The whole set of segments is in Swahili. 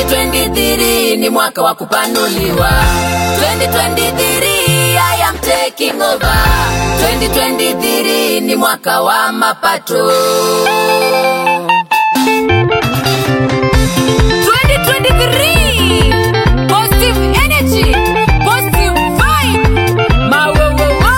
2023 ni mwaka wa kupanuliwa 2023 I am taking over 2023 ni mwaka wa mapato 2023 positive energy positive vibe mawowowo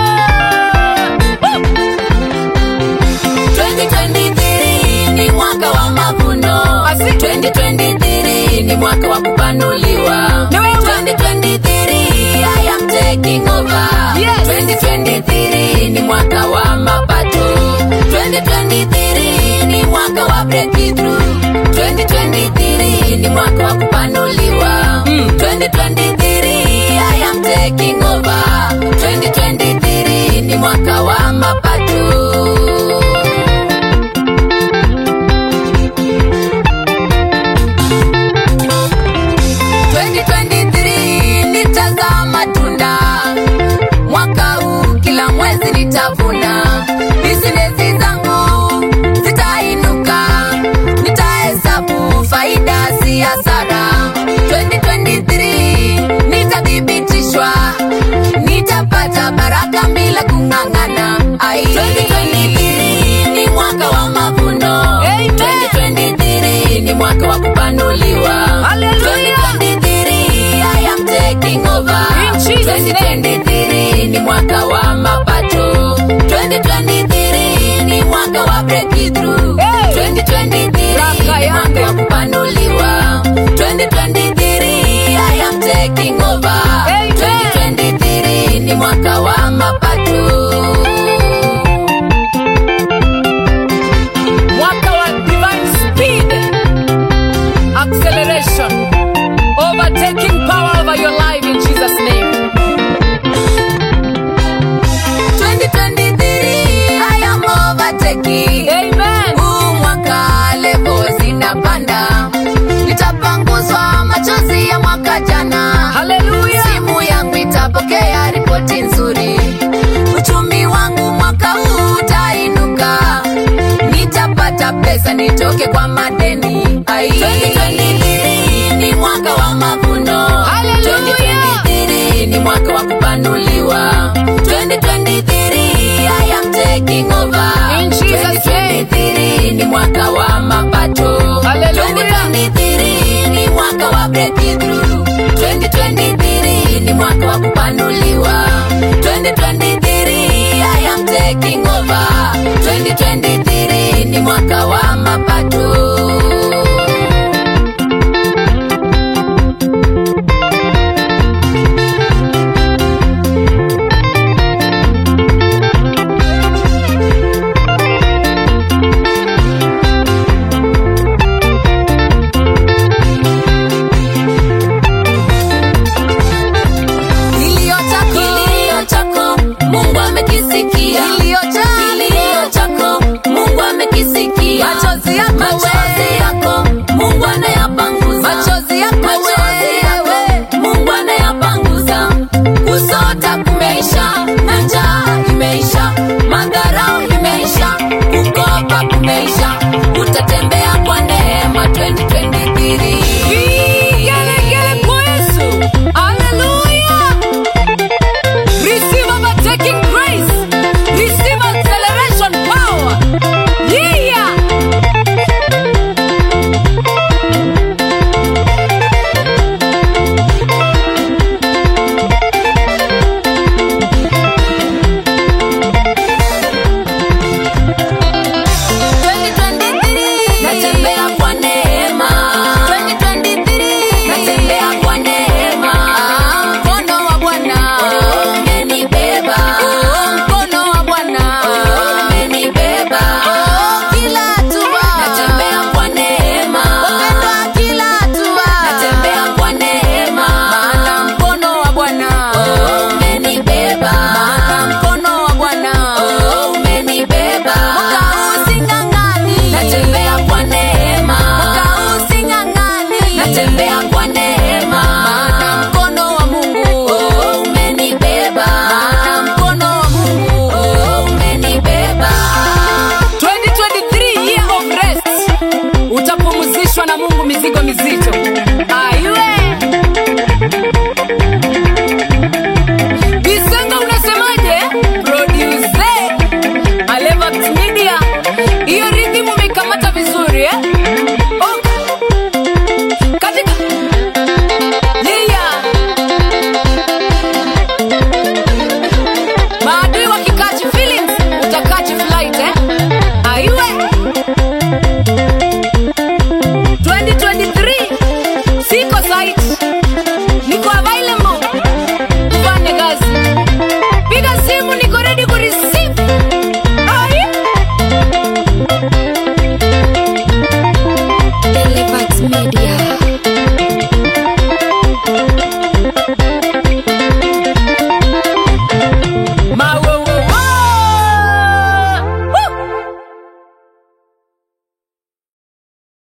2023 ni mwaka wa mavuno Asi. 2023 ni mwaka wa kupanuliwa Na wewe? 2023 I am taking over Yes. 2023 ni mwaka wa mapato 2023 ni mwaka wa breakthrough 2023 ni mwaka wa kupanuliwa 2023 I am taking over 2023 ni mwaka wa mapato nitazaa matunda mwaka huu kila mwezi nitavuna bisinesi zangu zitainuka nitahesabu faida si hasara 2023 nitathibitishwa nitapata baraka bila kung'ang'ana Ai. 2023 ni mwaka wa mavuno Amen. 2023 ni mwaka wa kupanuliwa Hallelujah. 2023 I am taking over In Jesus' name. 2023 ni mwaka wa mapato 2023 ni mwaka wa breakthrough Hey. 2023 Raka ni yangu. mwaka wa kupanuliwa 2023 I am taking over Amen. 2023 ni mwaka wa mapato mwaka wa divine speed acceleration overtaking power over your life in jesus name 2023 I am overtaking amen huu mwaka levo zinapanda nitapanguzwa machozi ya mwaka jana haleluya simu yangu itapokea ripoti nzuri uchumi wangu mwaka huu utainuka nitapata pesa nitoke kwa madeni Ai. 2023 ni mwaka wa mavuno Hallelujah. 2023 ni mwaka wa kupanuliwa 2023 I am taking over In Jesus' name. 2023 ni mwaka wa mapato Hallelujah. 2023 ni mwaka wa breakthrough 2023 ni mwaka wa kupanuliwa 2023 I am taking over 2023 ni mwaka wa mapato